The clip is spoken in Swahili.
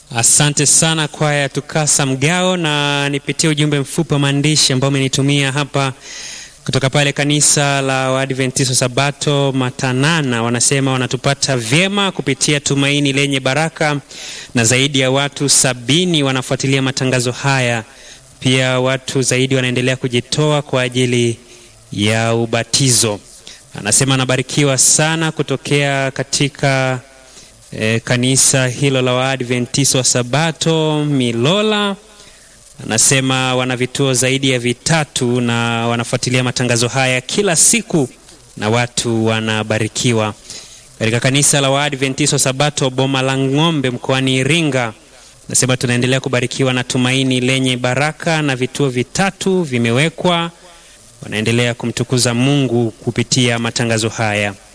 Asante sana kwaya Tukasa Mgao, na nipitie ujumbe mfupi wa maandishi ambao umenitumia hapa kutoka pale kanisa la Waadventista Sabato Matanana. Wanasema wanatupata vyema kupitia Tumaini Lenye Baraka, na zaidi ya watu sabini wanafuatilia matangazo haya. Pia watu zaidi wanaendelea kujitoa kwa ajili ya ubatizo. Anasema anabarikiwa sana kutokea katika E, kanisa hilo la Waadventista wa Sabato Milola. Anasema wana vituo zaidi ya vitatu na wanafuatilia matangazo haya kila siku na watu wanabarikiwa. Katika kanisa la Waadventista wa Sabato Boma la Ng'ombe mkoani Iringa, anasema tunaendelea kubarikiwa na Tumaini Lenye Baraka na vituo vitatu vimewekwa, wanaendelea kumtukuza Mungu kupitia matangazo haya.